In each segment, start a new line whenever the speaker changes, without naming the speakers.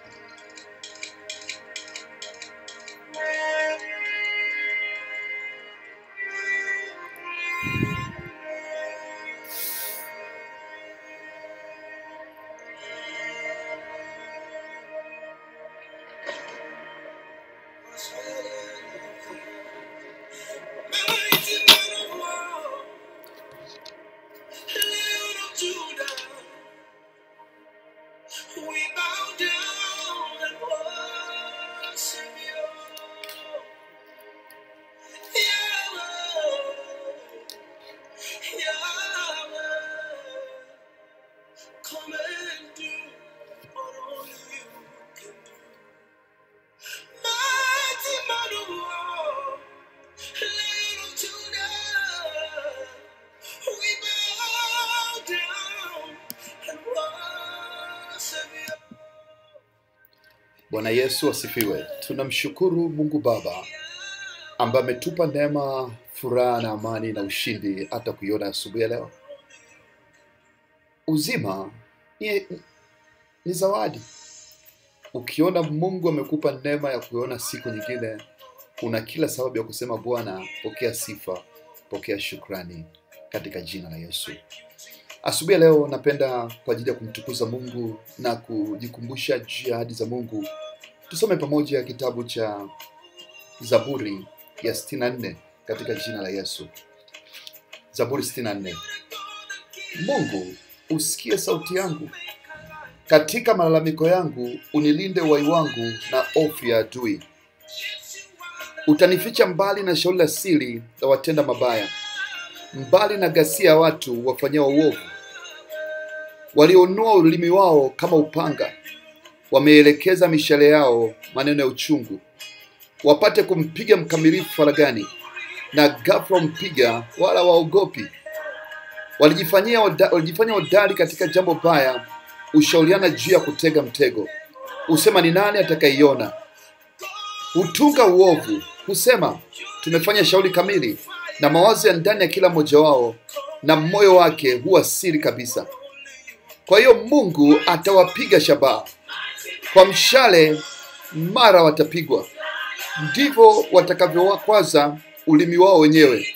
We bow down and worship you. Yahweh, Yahweh, come and do what only you can do. Mighty man of war, little Judah, we bow down and worship you.
Bwana Yesu asifiwe. Tunamshukuru Mungu Baba ambaye ametupa neema, furaha na amani na ushindi hata kuiona asubuhi ya leo. Uzima ni, ni zawadi. Ukiona Mungu amekupa neema ya kuiona siku nyingine, una kila sababu ya kusema Bwana, pokea sifa, pokea shukrani katika jina la Yesu. Asubuhi ya leo napenda kwa ajili ya kumtukuza Mungu na kujikumbusha juu ya ahadi za Mungu. Tusome pamoja kitabu cha Zaburi ya 64 katika jina la Yesu. Zaburi 64. Mungu, usikie sauti yangu, katika malalamiko yangu unilinde uhai wangu na hofu ya adui. Utanificha mbali na shauri la siri la watenda mabaya, mbali na ghasia ya watu wafanyao uovu, walionua ulimi wao kama upanga, wameelekeza mishale yao maneno ya uchungu, wapate kumpiga mkamilifu faragani, na ghafla wampiga, wala waogopi. Walijifanyia hoda- walijifanya hodari katika jambo baya, ushauriana juu ya kutega mtego, husema ni nani atakaiona? Hutunga uovu, husema tumefanya shauri kamili, na mawazo ya ndani ya kila mmoja wao, na moyo wake huwa siri kabisa. Kwa hiyo Mungu atawapiga shabaha kwa mshale, mara watapigwa. Ndivyo watakavyowakwaza ulimi wao wenyewe,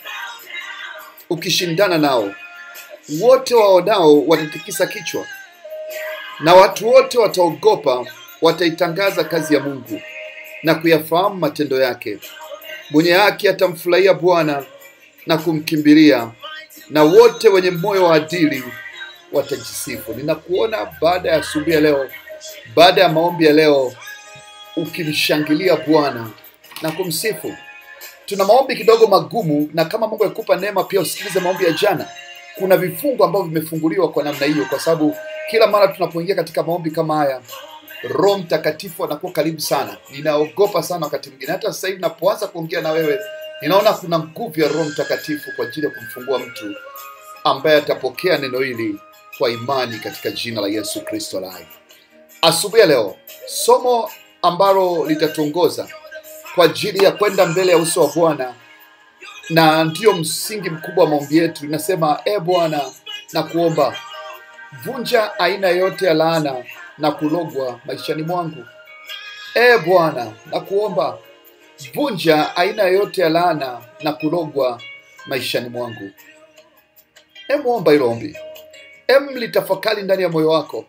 ukishindana nao. Wote waonao watatikisa kichwa, na watu wote wataogopa, wataitangaza kazi ya Mungu na kuyafahamu matendo yake. Mwenye haki atamfurahia Bwana na kumkimbilia, na wote wenye moyo wa adili watajisifu. Ninakuona baada ya asubuhi ya leo, baada ya maombi ya leo, ukimshangilia Bwana na kumsifu. Tuna maombi kidogo magumu, na kama Mungu akikupa neema pia usikilize maombi ya jana. Kuna vifungu ambavyo vimefunguliwa kwa namna hiyo, kwa sababu kila mara tunapoingia katika maombi kama haya, Roho Mtakatifu anakuwa karibu sana. Ninaogopa sana wakati mwingine, hata sasa hivi napoanza kuongea na wewe, ninaona kuna nguvu ya Roho Mtakatifu kwa ajili ya kumfungua mtu ambaye atapokea neno hili kwa imani katika jina la Yesu Kristo aliye. Asubuhi ya leo, somo ambalo litatuongoza kwa ajili ya kwenda mbele ya uso wa Bwana na ndiyo msingi mkubwa wa maombi yetu. Inasema, e Bwana, na kuomba vunja aina yote ya laana na kulogwa maishani mwangu. e Bwana, na kuomba vunja aina yote ya laana na kulogwa maishani mwangu. Emwomba hilo ombi, em litafakari ndani ya moyo wako.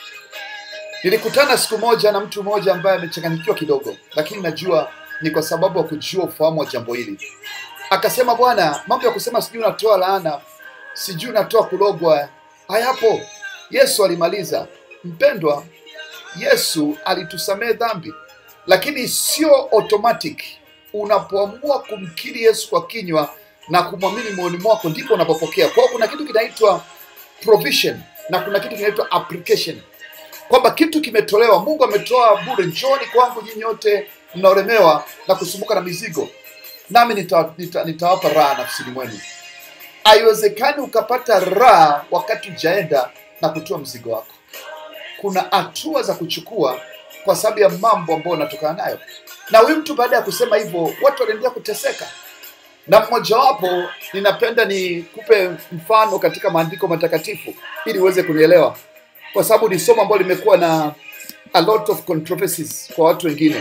Nilikutana siku moja na mtu mmoja ambaye amechanganyikiwa kidogo, lakini najua ni kwa sababu ya kujua ufahamu wa jambo hili. Akasema, bwana, mambo ya kusema sijui unatoa laana, sijui unatoa kulogwa, hayapo. Yesu alimaliza. Mpendwa, Yesu alitusamehe dhambi, lakini sio automatic. Unapoamua kumkiri Yesu kwa kinywa na kumwamini moyoni mwako, ndipo unapopokea. Kwa hiyo kuna kitu kinaitwa provision na kuna kitu kinaitwa application, kwamba kitu kimetolewa. Mungu ametoa bure. Njooni kwangu nyinyi nyote mnaolemewa na kusumbuka na mizigo, nami nitawapa nita, nitawapa raha nafsini mwenu. Haiwezekani ukapata raha wakati ujaenda na kutoa mzigo wako. Kuna hatua za kuchukua kwa sababu ya mambo ambayo unatokana nayo. Na huyu mtu baada ya kusema hivyo, watu wanaendelea kuteseka, na mmojawapo ninapenda nikupe mfano katika maandiko matakatifu ili uweze kunielewa, kwa sababu ni somo ambalo limekuwa na a lot of controversies kwa watu wengine.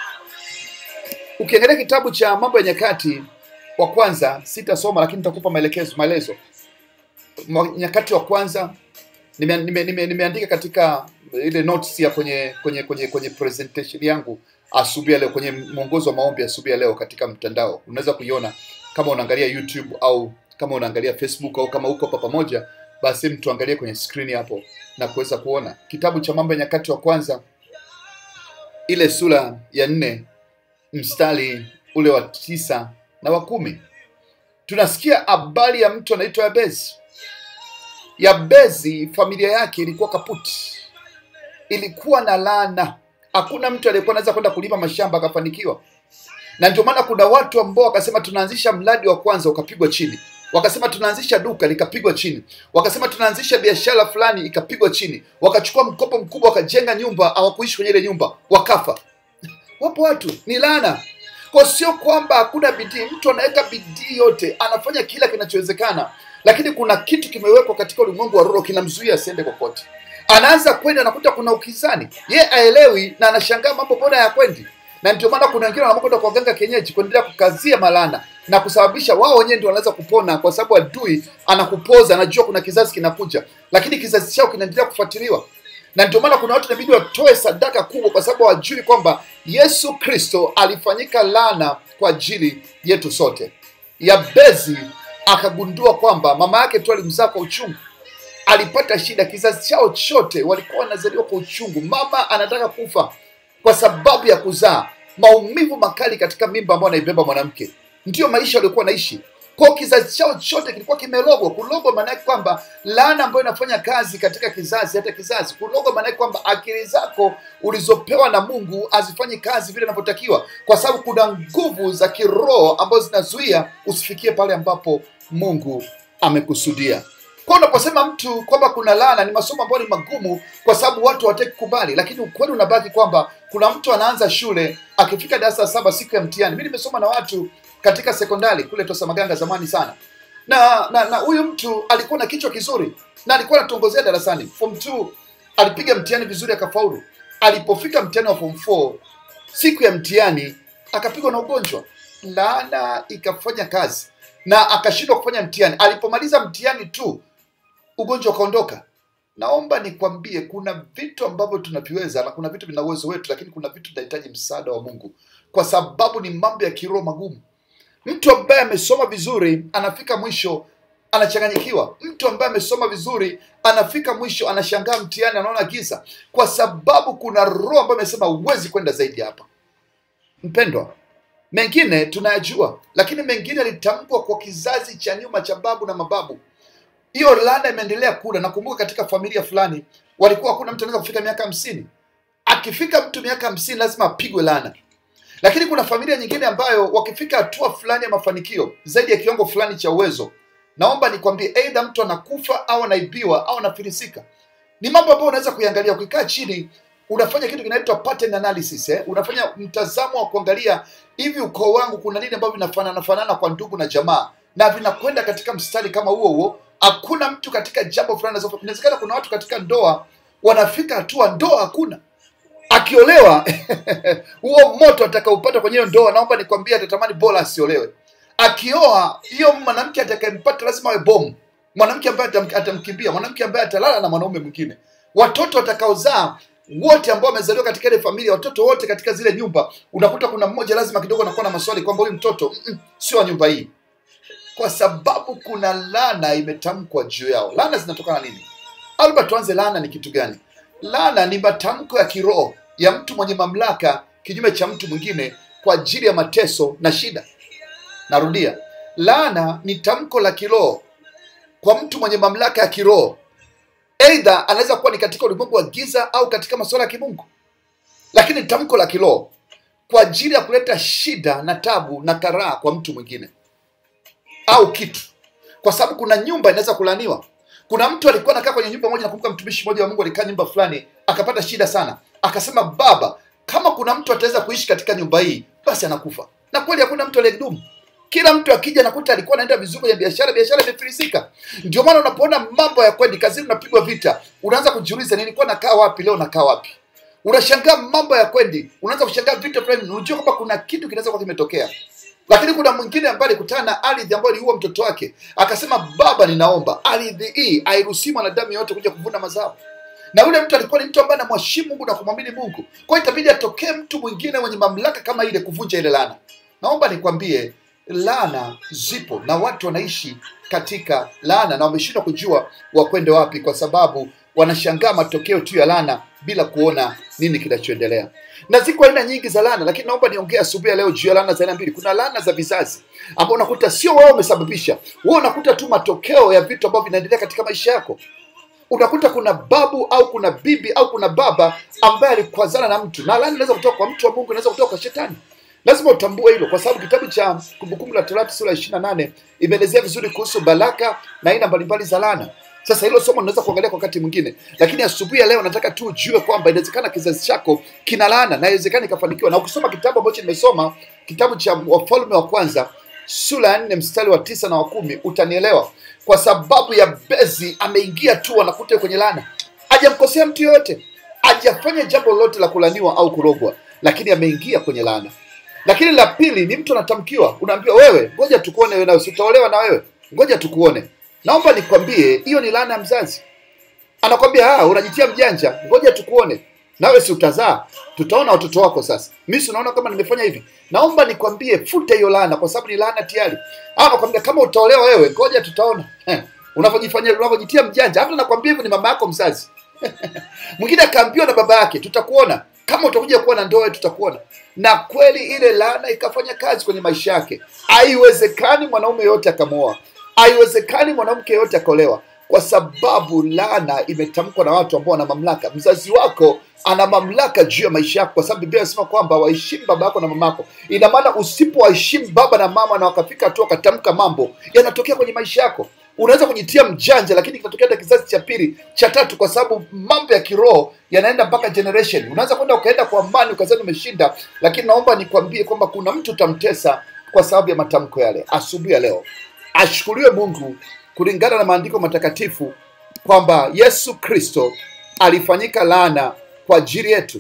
Ukiangalia kitabu cha Mambo ya Nyakati wa kwanza, sitasoma lakini nitakupa maelekezo maelezo. Ma- Nyakati wa kwanza nime, nime, nime, nimeandika katika ile notes ya kwenye kwenye kwenye kwenye presentation yangu asubuhi ya leo, kwenye mwongozo wa maombi asubuhi ya leo katika mtandao. Unaweza kuiona kama unaangalia YouTube au kama unaangalia Facebook au kama uko hapa pamoja, basi mtu angalie kwenye screen hapo na kuweza kuona kitabu cha Mambo ya Nyakati wa kwanza ile sura ya nne mstari ule wa tisa na wa kumi tunasikia habari ya mtu anaitwa Yabezi. Yabezi familia yake ilikuwa kaputi, ilikuwa na laana. Hakuna mtu aliyekuwa anaweza kwenda kulima mashamba akafanikiwa, na ndio maana kuna watu ambao wakasema tunaanzisha mradi wa kwanza ukapigwa chini, wakasema tunaanzisha duka likapigwa chini, wakasema tunaanzisha biashara fulani ikapigwa chini, wakachukua mkopo mkubwa wakajenga nyumba, hawakuishi kwenye ile nyumba, wakafa. Wapo watu ni laana. Kwa sio kwamba hakuna bidii, mtu anaweka bidii yote, anafanya kila kinachowezekana, lakini kuna kitu kimewekwa katika ulimwengu wa roho kinamzuia asiende kokote. Anaanza kwenda, anakuta kuna ukizani, ye aelewi na anashangaa mambo mbona hayakwendi. Na ndio maana kuna wengine wanaamua kwenda kwa waganga kienyeji kuendelea kukazia malana na kusababisha wao wenyewe ndio wanaweza kupona, kwa sababu adui anakupoza, anajua kuna kizazi kinakuja, lakini kizazi chao kinaendelea kufuatiliwa na ndio maana kuna watu inabidi watoe sadaka kubwa, kwa sababu hawajui kwamba Yesu Kristo alifanyika laana kwa ajili yetu sote. Yabezi akagundua kwamba mama yake tu alimzaa kwa uchungu, alipata shida. Kizazi chao chote walikuwa wanazaliwa kwa uchungu. Mama anataka kufa kwa sababu ya kuzaa, maumivu makali katika mimba ambayo anaibeba mwanamke. Ndiyo maisha waliokuwa naishi kwa kizazi chao chote kilikuwa kimelogwa. Kulogwa maana yake kwamba laana ambayo inafanya kazi katika kizazi hata kizazi. Kulogwa maana yake kwamba akili zako ulizopewa na Mungu hazifanyi kazi vile inavyotakiwa, kwa sababu kuna nguvu za kiroho ambazo zinazuia usifikie pale ambapo Mungu amekusudia. Kwa unaposema mtu kwamba kuna laana, ni masomo ambayo ni magumu, kwa sababu watu hawataki kukubali, lakini ukweli unabaki kwamba kuna mtu anaanza shule akifika darasa la saba siku ya mtihani. Mimi nimesoma na watu katika sekondari kule Tosamaganga zamani sana, na na na huyu mtu alikuwa na kichwa kizuri na alikuwa anatongozea darasani. Form 2 alipiga mtihani vizuri akafaulu. Alipofika mtihani wa form 4 siku ya mtihani akapigwa na ugonjwa, laana ikafanya kazi na akashindwa kufanya mtihani. Alipomaliza mtihani tu ugonjwa ukaondoka. Naomba nikwambie, kuna vitu ambavyo tunaviweza na kuna vitu vina uwezo wetu, lakini kuna vitu vinahitaji msaada wa Mungu, kwa sababu ni mambo ya kiroho magumu. Mtu ambaye amesoma vizuri anafika mwisho anachanganyikiwa. Mtu ambaye amesoma vizuri anafika mwisho anashangaa mtihani, anaona giza, kwa sababu kuna roho ambayo amesema huwezi kwenda zaidi hapa. Mpendwa, mengine tunayajua, lakini mengine yalitamkwa kwa kizazi cha nyuma cha babu na mababu. Hiyo laana imeendelea kula. Nakumbuka katika familia fulani walikuwa hakuna mtu anaweza kufika miaka hamsini. Akifika mtu miaka hamsini lazima apigwe laana lakini kuna familia nyingine ambayo wakifika hatua fulani ya mafanikio zaidi ya kiwango fulani cha uwezo, naomba nikwambie, aidha mtu anakufa au anaibiwa au anafilisika. Ni mambo ambayo unaweza kuiangalia ukikaa chini, unafanya kitu kinaitwa pattern analysis eh? Unafanya mtazamo wa kuangalia hivi, ukoo wangu kuna nini ambavyo vinafanana fanana kwa ndugu na jamaa, na vinakwenda katika mstari kama huo huo. Hakuna mtu katika jambo fulani. Inawezekana kuna watu katika ndoa wanafika hatua ndoa hakuna akiolewa huo moto atakaupata kwenye hiyo ndoa, naomba nikwambie, atatamani bora asiolewe. Akioa hiyo mwanamke atakayempata lazima awe bomu, mwanamke ambaye atam- atamkimbia, mwanamke ambaye atalala na mwanaume mwingine. Watoto watakaozaa wote ambao wamezaliwa katika ile familia, watoto wote katika zile nyumba, unakuta kuna mmoja lazima kidogo anakuwa na maswali kwamba huyu mtoto mm, mm, sio wa nyumba hii, kwa sababu kuna laana imetamkwa juu yao. Laana zinatokana na nini? Alba, tuanze, laana ni kitu gani? Laana ni matamko ya kiroho ya mtu mwenye mamlaka kinyume cha mtu mwingine kwa ajili ya mateso na shida. Narudia, laana ni tamko la kiroho kwa mtu mwenye mamlaka ya kiroho, aidha anaweza kuwa ni katika ulimwengu wa giza au katika masuala ya kimungu, lakini ni tamko la kiroho kwa ajili ya kuleta shida na tabu na karaha kwa mtu mwingine au kitu, kwa sababu kuna nyumba inaweza kulaaniwa. Kuna mtu alikuwa anakaa kwenye nyumba moja, nakumbuka mtumishi mmoja wa Mungu alikaa nyumba fulani, akapata shida sana, akasema, Baba, kama kuna mtu ataweza kuishi katika nyumba hii, basi anakufa. Na kweli hakuna mtu aliyedumu. Kila mtu akija nakuta alikuwa anaenda vizuri kwenye biashara, biashara imefilisika. Ndio maana unapoona mambo ya kwendi, kazini unapigwa vita, unaanza kujiuliza, nilikuwa nakaa wapi leo, nakaa wapi? unashangaa mambo ya kwendi unaanza kushangaa vitu fulani unajua kwamba kuna kitu kinaweza kuwa kimetokea lakini kuna mwingine ambaye alikutana na ardhi ambayo iliua mtoto wake akasema baba ninaomba ardhi hii airuhusi mwanadamu yoyote kuja kuvuna mazao na yule mtu alikuwa ni mtu ambaye anamheshimu mungu na kumwamini mungu kwa hiyo itabidi atokee mtu mwingine mwenye mamlaka kama ile kuvunja ile laana naomba nikwambie laana zipo na watu wanaishi katika laana na wameshindwa kujua wakwende wapi kwa sababu wanashangaa matokeo tu ya laana bila kuona nini kinachoendelea na ziko aina nyingi za laana lakini naomba niongee asubuhi ya leo juu ya laana za aina mbili kuna laana za vizazi ambao unakuta sio wewe umesababisha wewe unakuta tu matokeo ya vitu ambavyo vinaendelea katika maisha yako unakuta kuna babu au kuna bibi au kuna baba ambaye alikwazana na mtu na laana inaweza kutoka kwa mtu wa mungu inaweza kutoka kwa shetani lazima utambue hilo kwa sababu kitabu cha kumbukumbu la torati sura ya ishiri na nane imeelezea vizuri kuhusu baraka na aina mbalimbali za laana sasa hilo somo tunaweza kuangalia kwa wakati mwingine lakini asubuhi ya leo nataka tu ujue kwamba inawezekana kizazi chako kina laana na inawezekana ikafanikiwa na ukisoma kitabu ambacho nimesoma kitabu cha wafalme wa kwanza sura ya nne mstari wa tisa na wa kumi utanielewa kwa sababu ya bezi ameingia tu anakuta kwenye laana hajamkosea mtu yoyote hajafanya jambo lolote la kulaniwa au kurogwa lakini ameingia kwenye laana lakini la pili ni mtu anatamkiwa unaambiwa wewe ngoja tukuone wewe nawe sitaolewa na wewe ngoja tukuone naomba nikwambie hiyo ni laana ya mzazi anakwambia ah unajitia mjanja ngoja tukuone nawe si utazaa tutaona watoto wako sasa mi si unaona kama nimefanya hivi naomba nikwambie futa hiyo laana kwa sababu ni laana tayari au nakwambia kama utaolewa wewe ngoja tutaona eh, unavyojifanyia unavyojitia mjanja hata nakwambia hivyo ni mama yako mzazi mwingine akaambiwa na baba yake tutakuona kama utakuja kuwa na ndoa tutakuona na kweli ile laana ikafanya kazi kwenye maisha yake haiwezekani mwanaume yoyote akamwoa haiwezekani mwanamke yoyote akaolewa kwa sababu laana imetamkwa na watu ambao wana mamlaka mzazi wako ana mamlaka juu ya maisha yako kwa sababu biblia inasema kwamba waheshimu baba yako na mama yako ina maana usipowaheshimu baba na mama na wakafika tu wakatamka mambo yanatokea kwenye maisha yako unaweza kujitia mjanja lakini kinatokea hata kizazi cha pili cha tatu kwa sababu mambo ya kiroho yanaenda mpaka generation unaweza kwenda ukaenda kwa amani ukazani umeshinda lakini naomba nikwambie kwamba kuna mtu utamtesa kwa sababu ya matamko yale asubuhi ya leo ashukuriwe mungu kulingana na maandiko matakatifu kwamba yesu kristo alifanyika laana kwa ajili yetu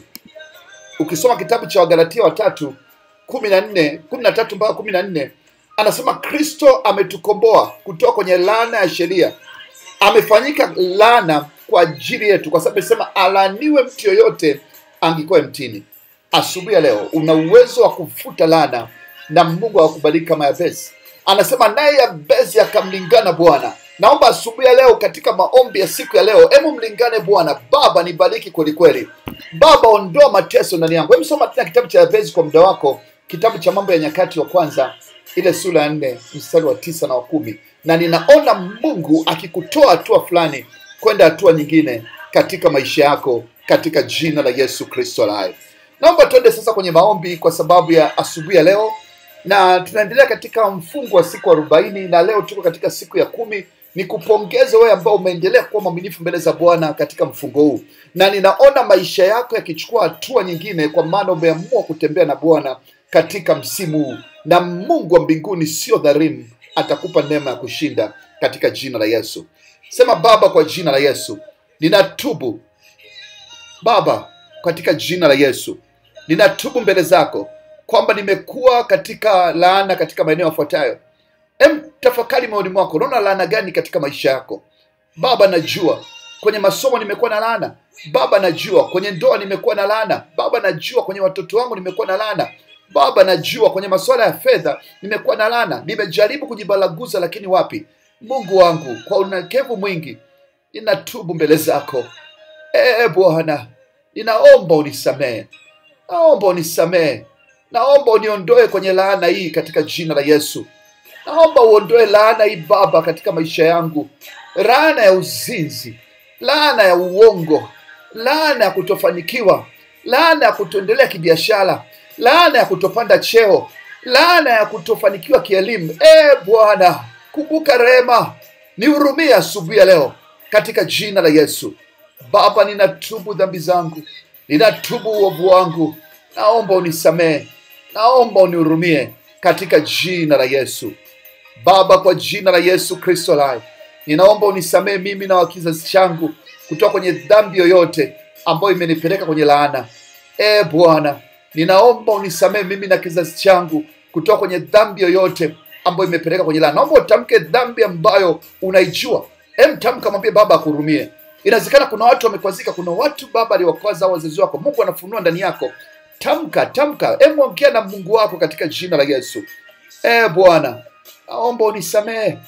ukisoma kitabu cha wagalatia watatu kumi na nne kumi na tatu mpaka kumi na nne anasema kristo ametukomboa kutoka kwenye laana ya sheria amefanyika laana kwa ajili yetu kwa sababu amesema alaniwe mtu yoyote angikuwe mtini asubuhi ya leo una uwezo wa kufuta laana na mungu akubariki kama yabesi anasema naye yabesi akamlingana bwana naomba asubuhi ya leo katika maombi ya siku ya leo hemu mlingane bwana baba nibariki kwelikweli baba ondoa mateso ndani yangu Hebu soma tena kitabu cha yabesi kwa muda wako kitabu cha mambo ya nyakati wa kwanza ile sura ya nne mstari wa tisa na wa kumi na ninaona mungu akikutoa hatua fulani kwenda hatua nyingine katika maisha yako katika jina la yesu kristo alaye naomba tuende sasa kwenye maombi kwa sababu ya asubuhi ya leo na tunaendelea katika mfungo wa siku arobaini na leo tuko katika siku ya kumi ni kupongeza wewe ambao umeendelea kuwa mwaminifu mbele za bwana katika mfungo huu na ninaona maisha yako yakichukua hatua nyingine kwa maana umeamua kutembea na bwana katika msimu huu na mungu wa mbinguni sio dharimu atakupa neema ya kushinda katika jina la yesu sema baba kwa jina la yesu ninatubu baba katika jina la yesu ninatubu mbele zako kwamba nimekuwa katika laana katika maeneo yafuatayo em tafakari moyoni mwako unaona laana gani katika maisha yako baba najua kwenye masomo nimekuwa na laana baba najua kwenye ndoa nimekuwa na laana baba najua kwenye watoto wangu nimekuwa na laana baba najua kwenye masuala ya fedha nimekuwa na laana nimejaribu kujibalaguza lakini wapi mungu wangu kwa unyenyekevu mwingi ninatubu mbele zako ee bwana ninaomba unisamehe naomba unisamehe naomba uniondoe kwenye laana hii katika jina la yesu naomba uondoe laana hii baba katika maisha yangu laana ya uzinzi laana ya uongo laana ya kutofanikiwa laana ya kutoendelea kibiashara laana ya kutopanda cheo laana ya kutofanikiwa kielimu e bwana kumbuka rehema nihurumie asubuhi ya leo katika jina la yesu baba ninatubu dhambi zangu ninatubu uovu wangu naomba unisamehe naomba unihurumie katika jina la yesu baba kwa jina la yesu kristo lai ninaomba unisamehe mimi na wa kizazi changu kutoka kwenye dhambi yoyote ambayo imenipeleka kwenye laana. E Bwana, ninaomba unisamehe mimi na kizazi changu kutoka kwenye dhambi yoyote ambayo imepeleka kwenye laana. Naomba utamke dhambi ambayo unaijua. Em, tamka, mwambie Baba akurumie. Inawezekana kuna watu wamekwazika, kuna watu Baba aliwakwaza au wazazi wako. Mungu anafunua ndani yako. Tamka, tamka, em, ongea na Mungu wako katika jina la Yesu. E Bwana, naomba unisamehe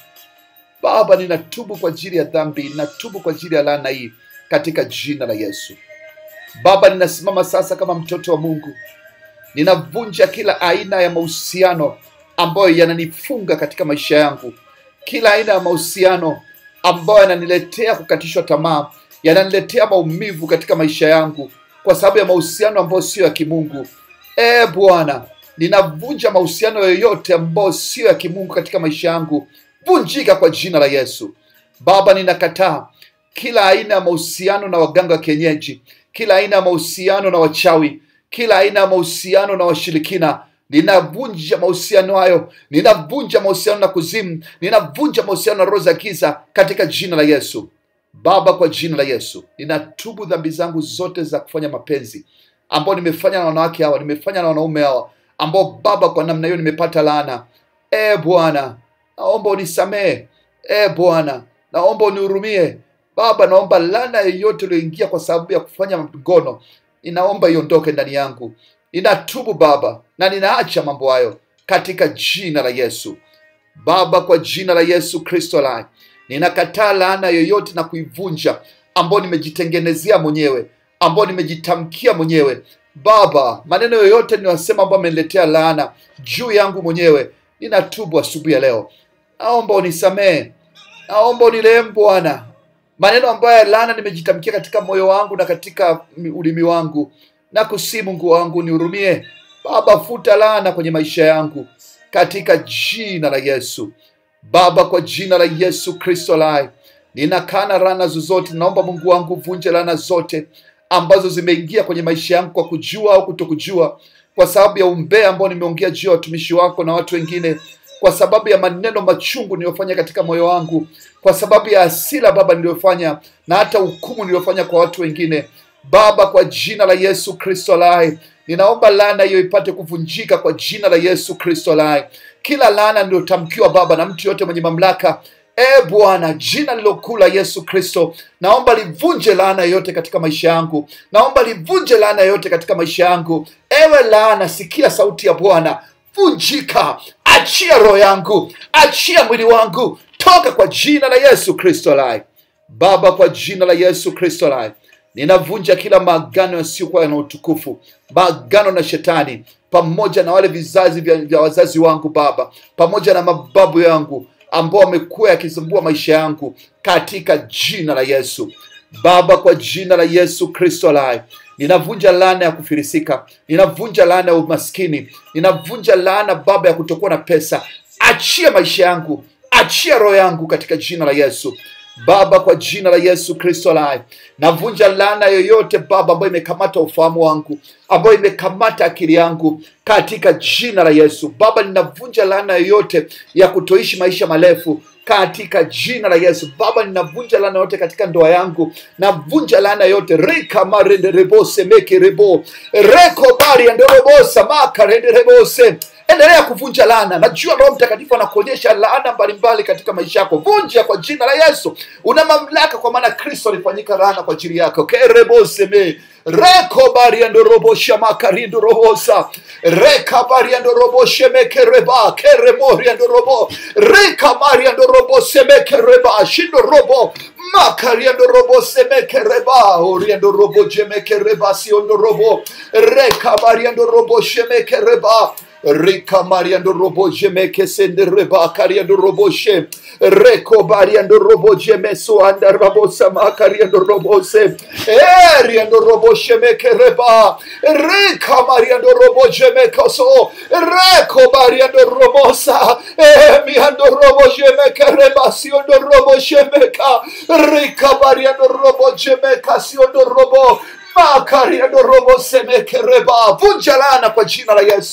Baba, ninatubu kwa ajili ya dhambi, ninatubu kwa ajili ya laana hii katika jina la Yesu. Baba, ninasimama sasa kama mtoto wa Mungu, ninavunja kila aina ya mahusiano ambayo yananifunga katika maisha yangu, kila aina ya mahusiano ambayo yananiletea kukatishwa tamaa, yananiletea maumivu katika maisha yangu kwa sababu ya mahusiano ambayo sio ya kimungu. E Bwana, ninavunja mahusiano yoyote ambayo sio ya kimungu katika maisha yangu, vunjika kwa jina la Yesu. Baba, ninakataa kila aina ya mahusiano na waganga wa kienyeji, kila aina ya mahusiano na wachawi, kila aina ya mahusiano na washirikina. Ninavunja mahusiano hayo, ninavunja mahusiano na kuzimu, ninavunja mahusiano na roho za giza katika jina la Yesu. Baba, kwa jina la Yesu, ninatubu dhambi zangu zote za kufanya mapenzi ambao nimefanya na wanawake hawa, nimefanya na wanaume hawa, ambao Baba, kwa namna hiyo nimepata laana. E Bwana, naomba unisamehe. E Bwana, naomba unihurumie. Baba, naomba laana yoyote iliyoingia kwa sababu ya kufanya ngono, ninaomba iondoke ndani yangu. Ninatubu Baba na ninaacha mambo hayo katika jina la Yesu. Baba, kwa jina la Yesu Kristo lai, ninakataa laana yoyote na kuivunja ambayo nimejitengenezea mwenyewe, ambayo nimejitamkia mwenyewe. Baba, maneno yoyote ninayosema ambayo ameniletea laana juu yangu mwenyewe, ninatubu asubuhi ya leo. Naomba unisamehe, naomba unirehemu Bwana. Maneno ambayo ya laana nimejitamkia katika moyo wangu na katika ulimi wangu, na kusi Mungu wangu nihurumie. Baba, futa laana kwenye maisha yangu katika jina la Yesu. Baba, kwa jina la Yesu Kristo lai, ninakana laana zozote. Naomba Mungu wangu vunje laana zote ambazo zimeingia kwenye maisha yangu kwa kujua au kutokujua, kwa sababu ya umbea ambao nimeongea juu ya watumishi wako na watu wengine, kwa sababu ya maneno machungu niliyofanya katika moyo wangu, kwa sababu ya hasira Baba niliyofanya na hata hukumu niliyofanya kwa watu wengine. Baba, kwa jina la Yesu Kristo lai, ninaomba laana hiyo ipate kuvunjika kwa jina la Yesu Kristo lai. Kila laana niliyotamkiwa Baba na mtu yote mwenye mamlaka E Bwana, jina lilokuu la Yesu Kristo, naomba livunje laana yoyote katika maisha yangu, naomba livunje laana yoyote katika maisha yangu. Ewe laana, sikia sauti ya Bwana, vunjika, achia roho yangu, achia mwili wangu, toka kwa jina la Yesu Kristo lai. Baba, kwa jina la Yesu Kristo lai, ninavunja kila maagano yasiyokuwa yana utukufu, maagano na shetani pamoja na wale vizazi vya, vya wazazi wangu Baba, pamoja na mababu yangu ambao wamekuwa yakisumbua maisha yangu katika jina la Yesu. Baba, kwa jina la Yesu Kristo lai, ninavunja laana ya kufirisika, ninavunja laana ya umaskini, ninavunja laana Baba ya kutokuwa na pesa. Achia maisha yangu, achia roho yangu katika jina la Yesu. Baba, kwa jina la Yesu Kristo lai, navunja laana yoyote Baba ambayo imekamata ufahamu wangu, ambayo imekamata akili yangu katika jina la Yesu. Baba, ninavunja laana yoyote ya kutoishi maisha marefu katika jina la Yesu. Baba, ninavunja laana yote katika ndoa yangu, navunja laana yote rika marende rebose meke rebo reko bari andorobosa maka rende rebose endelea kuvunja laana. Najua Roho Mtakatifu anakuonyesha laana mbalimbali katika maisha yako. Vunja kwa jina la Yesu. Una mamlaka, kwa maana Kristo alifanyika laana kwa ajili yako. kereboseme reko bariando robo shamakarindo robosa reka bariando robo shemeke reba keremoriando robo reka mariando robo semeke reba shindo robo makariando robo semeke reba oriando robo jemeke reba siondo robo reka bariando robo shemeke reba Rika mariando robo jeme kesende reba kariando robo she reko bariando robo jeme so anda rabo sama kariando robo se eriando robo sheme kereba rika mariando robo jeme koso reko bariando robo sa emiando robo jeme kereba siondo robo sheme ka rika bariando robo jeme kasiondo robo makariando robo semekereba vunja laana kwa jina la Yesu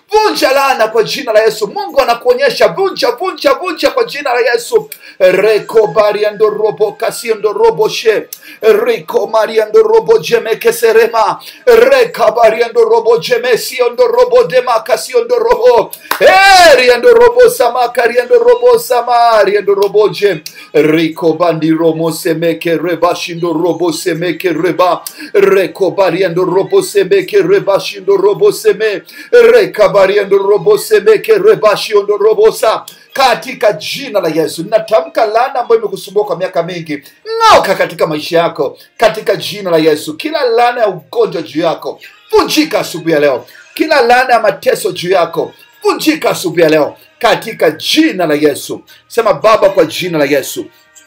vunja laana kwa jina la yesu mungu anakuonyesha vunja vunja vunja kwa jina la yesu reko bariandorobo kasiondoroboshe riko mariandorobo jemekeserema reka bariandorobo jemesiondorobo demakasiondorobo eriandorobo samakariandorobo samariandoroboje riko bandiromo semeke rebashindorobo semeke reba reko bariandorobo semeke rebashindorobo seme reka bariandorobo semeke rebashiondorobosa katika jina la yesu ninatamka laana ambayo imekusumbua kwa miaka mingi ng'oka katika maisha yako katika jina la yesu kila laana ya ugonjwa juu yako vunjika asubuhi ya leo kila laana ya mateso juu yako vunjika asubuhi ya leo katika jina la yesu sema baba kwa jina la yesu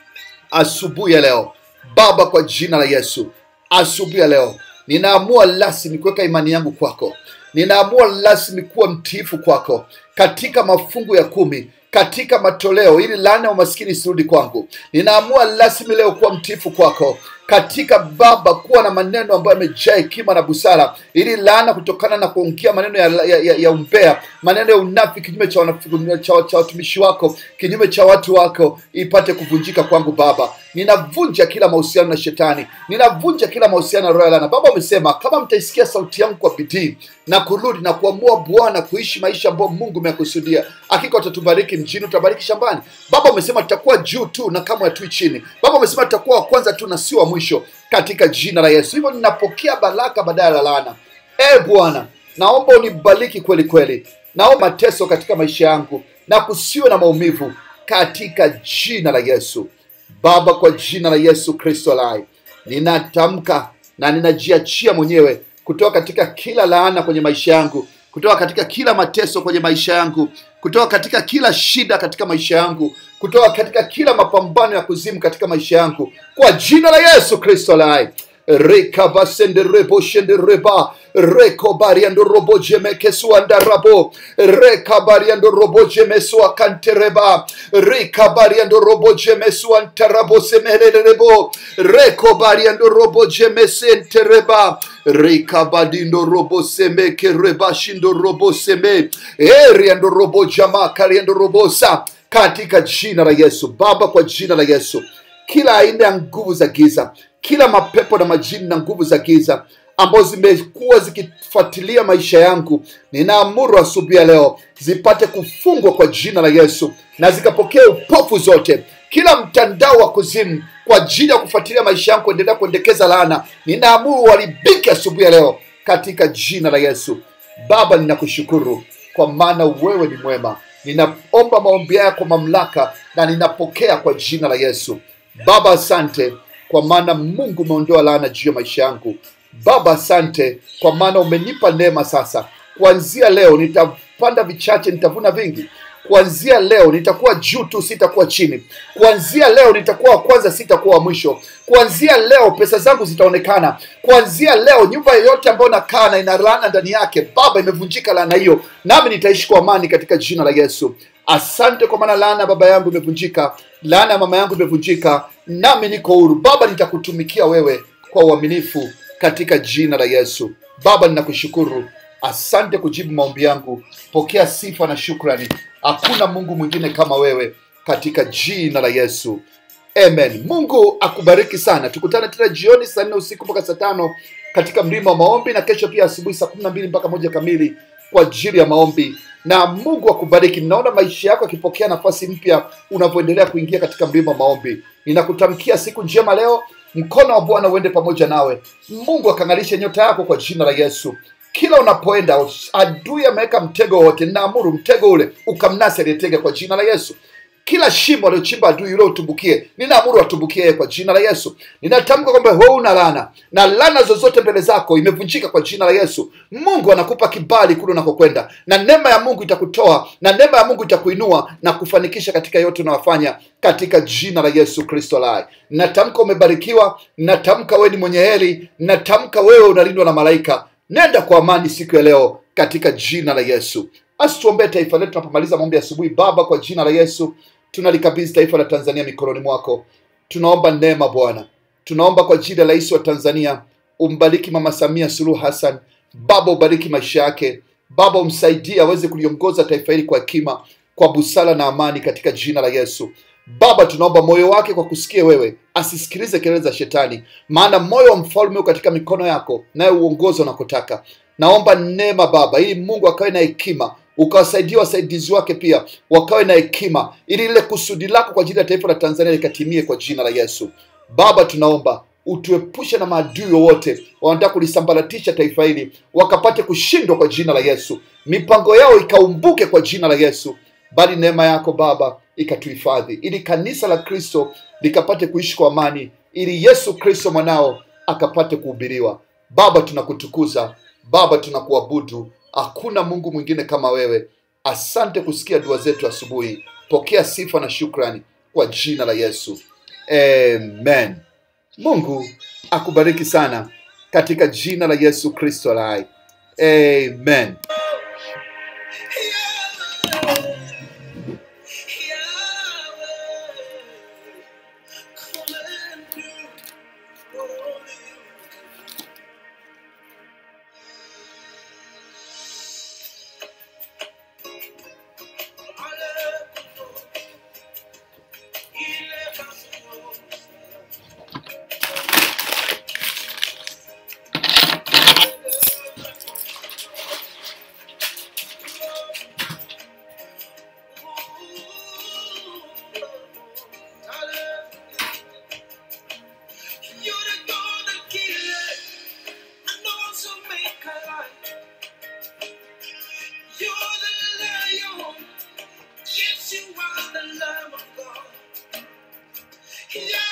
asubuhi ya leo baba kwa jina la yesu asubuhi ya leo ninaamua rasmi kuweka imani yangu kwako ninaamua rasmi kuwa mtiifu kwako katika mafungu ya kumi katika matoleo ili laana ya umaskini isirudi kwangu ninaamua rasmi leo kuwa mtiifu kwako katika baba kuwa na maneno ambayo yamejaa hekima na busara ili laana kutokana na kuongea maneno ya, ya, ya, ya umbea maneno ya unafi kinyume cha, wanafi- cha, cha watumishi wako kinyume cha watu wako ipate kuvunjika kwangu baba ninavunja kila mahusiano na shetani ninavunja kila mahusiano na roho ya laana baba umesema kama mtaisikia sauti yangu kwa bidii na kurudi na kuamua bwana kuishi maisha ambayo mungu umeyakusudia hakika utatubariki mjini utabariki shambani baba umesema tutakuwa juu tu na kamwe hatui chini baba umesema tutakuwa wa kwanza tu na sio wa mwisho katika jina la yesu hivyo ninapokea baraka badala ya laana e bwana naomba unibariki kweli kweli naomba mateso katika maisha yangu na kusiwe na maumivu katika jina la yesu baba kwa jina la yesu kristo lai ninatamka na ninajiachia mwenyewe kutoka katika kila laana kwenye maisha yangu kutoka katika kila mateso kwenye maisha yangu kutoka katika kila shida katika maisha yangu kutoka katika kila mapambano ya kuzimu katika maisha yangu kwa jina la yesu kristo lai rekabasendereboshendereba rekobariandorobojemekesuandarabo rekabariandorobojemesuakantereba rikabariandorobojemesuantarabosemererebo rekobariandorobojemesentereba rikabadindorobosemekerebashindoroboseme eriandorobojamakariandorobosa katika jina la yesu baba kwa jina la yesu kila aina ya nguvu za giza kila mapepo na majini na nguvu za giza ambazo zimekuwa zikifuatilia maisha yangu ninaamuru asubuhi ya leo zipate kufungwa kwa jina la yesu na zikapokea upofu zote kila mtandao wa kuzimu kwa ajili ya kufuatilia maisha yangu kuendelea kuendekeza laana ninaamuru uharibike asubuhi ya leo katika jina la yesu baba ninakushukuru kwa maana wewe ni mwema ninaomba maombi haya kwa mamlaka na ninapokea kwa jina la yesu baba asante kwa maana mungu umeondoa laana juu ya maisha yangu baba asante kwa maana umenipa neema sasa kuanzia leo nitapanda vichache nitavuna vingi kuanzia leo nitakuwa juu tu sitakuwa chini kuanzia leo nitakuwa wa kwanza sitakuwa wa mwisho kuanzia leo pesa zangu zitaonekana kuanzia leo nyumba yoyote ambayo nakaa na ina laana ndani yake baba imevunjika laana hiyo nami nitaishi kwa amani katika jina la yesu asante kwa maana laana ya baba yangu imevunjika laana ya mama yangu imevunjika nami niko huru baba nitakutumikia wewe kwa uaminifu katika jina la yesu baba ninakushukuru asante kujibu maombi yangu pokea sifa na shukrani hakuna mungu mwingine kama wewe katika jina la yesu amen mungu akubariki sana tukutane tena jioni saa nne usiku mpaka saa tano katika mlima wa maombi na kesho pia asubuhi saa kumi na mbili mpaka moja kamili kwa ajili ya maombi na mungu akubariki ninaona maisha yako yakipokea nafasi mpya unavyoendelea kuingia katika mlima wa maombi ninakutamkia siku njema leo mkono wa bwana uende pamoja nawe mungu akang'alishe nyota yako kwa jina la yesu kila unapoenda adui ameweka mtego wote ninaamuru mtego ule ukamnasi aliyetega kwa jina la yesu kila shimo aliochimba adui yule utumbukie ninaamuru atumbukie yeye kwa jina la yesu ninatamka kwamba wewe una lana na lana zozote mbele zako imevunjika kwa jina la yesu mungu anakupa kibali kule unakokwenda na neema ya mungu itakutoa na neema ya mungu itakuinua na kufanikisha katika yote unayofanya katika jina la yesu kristo lai natamka umebarikiwa natamka wewe ni mwenye heri natamka wewe unalindwa na malaika nenda kwa amani siku ya leo katika jina la yesu basi tuombee taifa letu tunapomaliza maombi ya asubuhi baba kwa jina la yesu tunalikabidhi taifa la tanzania mikononi mwako tunaomba neema bwana tunaomba kwa ajili ya rais wa tanzania umbariki mama samia suluhu hassan baba ubariki maisha yake Baba, umsaidie aweze kuliongoza taifa hili kwa hekima, kwa busara na amani, katika jina la Yesu. Baba, tunaomba moyo wake kwa kusikia wewe, asisikilize kelele za shetani, maana moyo wa mfalme uko katika mikono yako, naye uongozi unakotaka. Naomba neema Baba, ili Mungu akawe na hekima, ukawasaidia wasaidizi wake pia wakawe na hekima, ili lile kusudi lako kwa ajili ya taifa la Tanzania likatimie kwa jina la Yesu. Baba, tunaomba utuepushe na maadui wowote wanataka kulisambaratisha taifa hili, wakapate kushindwa kwa jina la Yesu, mipango yao ikaumbuke kwa jina la Yesu, bali neema yako Baba ikatuhifadhi, ili kanisa la Kristo likapate kuishi kwa amani, ili Yesu Kristo mwanao akapate kuhubiriwa. Baba, tunakutukuza Baba, tunakuabudu. Hakuna Mungu mwingine kama wewe. Asante kusikia dua zetu asubuhi. Pokea sifa na shukrani kwa jina la Yesu, amen. Mungu akubariki sana katika jina la Yesu Kristo la hai, amen.
You're the God that killeth and also make alive. You're the lion. Yes, you are the Lamb of God. Yeah.